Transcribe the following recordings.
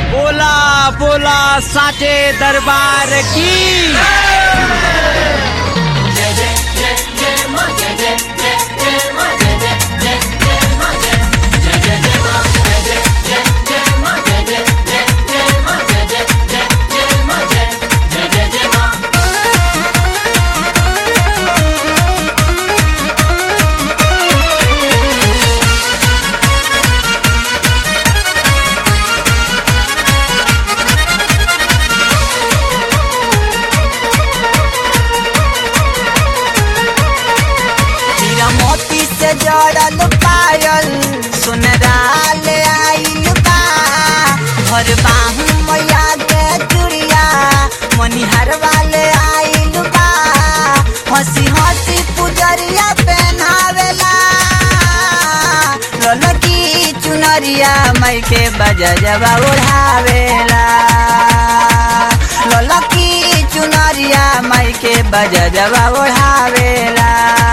बोला बोला साचे दरबार की हीरा मोती से जड़ल पायल सुनराल आइल बा भर बाहू मैया के चुड़िया मनिहर वाले आइल बा हंसी हंसी पुजरिया पहनावेला ललकी चुनरिया मई के बजा जबा ओढ़ावेला ललकी चुनरिया मई के बजा जबा ओढ़ावेला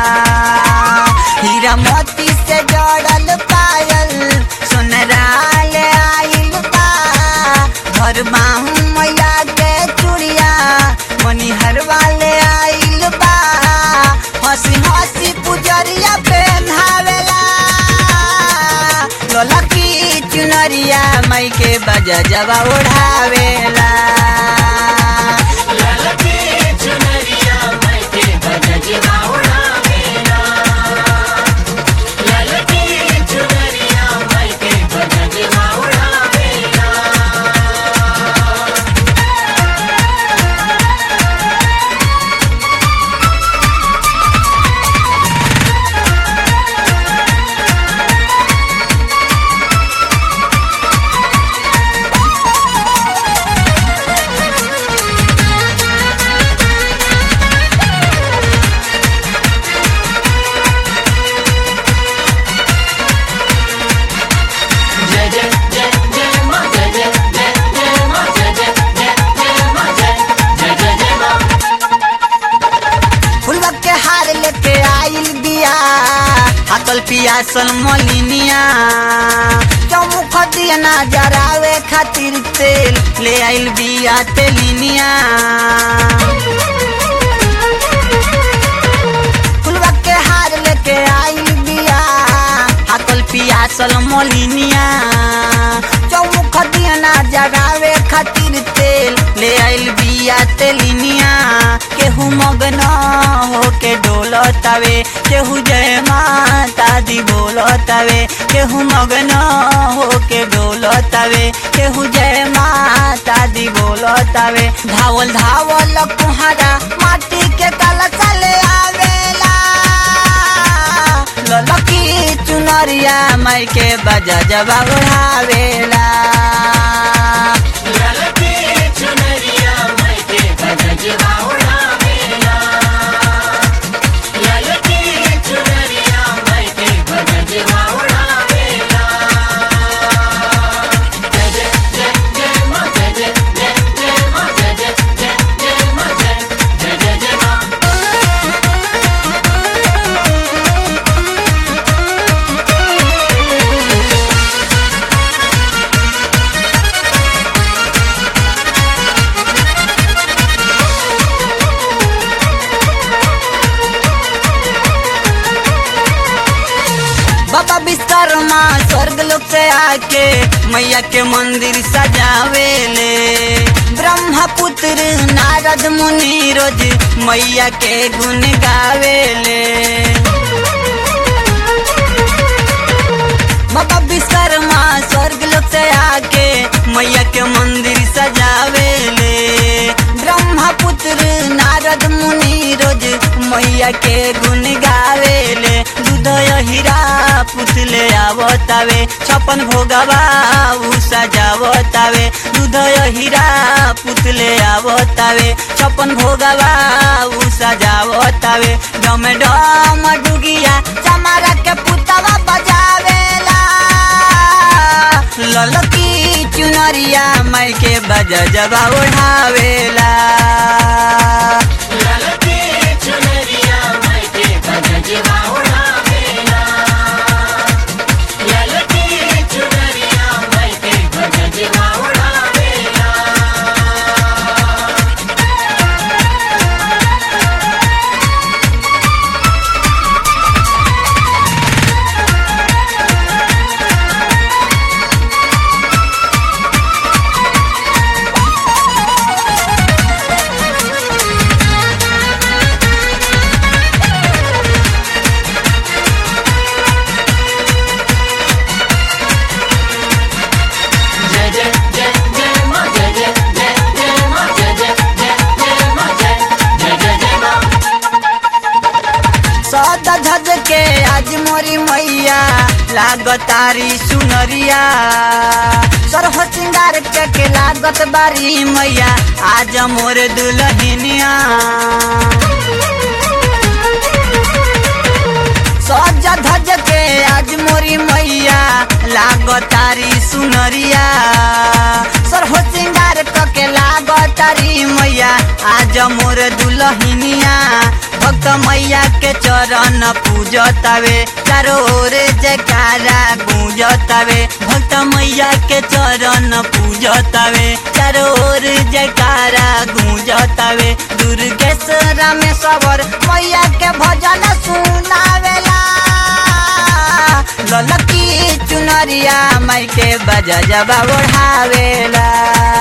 हीरा मोती से जड़ल पायल सुनराल आइल बा घर बाहू मैया के चुड़िया मनिहर वाले आइल बा हंसी हंसी पुजरिया पहनावेला ललकी चुनरिया मई के बजा जबा ओढ़ावेला फुलवा के हार लेके आइल बिया हकल पिया सन मलिनिया चौमुख दिया ना जरावे खातिर तेल ले आइल बिया तेलिनिया फुलवा के हार लेके आइल बिया हकल पिया सल मलिनिया चौमुख दिया ना जरावे खातिर तेल ले आइल बिया तेलिनिया केहू मगन होके डोलतावे केहू जय माता दी बोलतावे केहू मगन होके डोलतावे केहू जय माता दी बोलतावे धावल धावल कुहारा माटी के कल चले आवेला ललकी चुनरिया माई के बजा जबा उड़ावेला बाबा विश्वकर्मा स्वर्ग लोक से आके मैया के मंदिर सजावेले ब्रह्मा पुत्र नारद मुनि रोज मैया के गुण गावेले बाबा विश्वकर्मा स्वर्ग लोक से आके मैया के मंदिर सजावेले ब्रह्मा पुत्र नारद मुनि रोज मैया के गुण गावेले दूध हीरा पुतले आवतावे छपन भोगवा उ सजावतावे दूध हीरा पुतले आवतावे छपन भोगवा उ सजावतावे डम डम डुगिया चमारा के पुतवा बजावेला ललकी चुनरिया माई के बजा जबा ओढ़ावेला Yeah. लागतारी सुनरिया सरह सिंगार के के लागत बारी मैया आज मोर दुल्हनिया सज धज के आज मोरी मैया लागतारी सुनरिया सरह सिंगार क के लागतारी मैया आज मोर दुल्हनिया भक्त मैया के चरण पूजतावे चारो ओर जयकारा गूंजतावे भक्त मैया के चरण पूजतावे चारो ओर जयकारा गूंजतावे दुर्गेश रामेश्वर मैया के भजन सुनावेला ललकी चुनरिया माई के बजा जबा ओढ़ावेला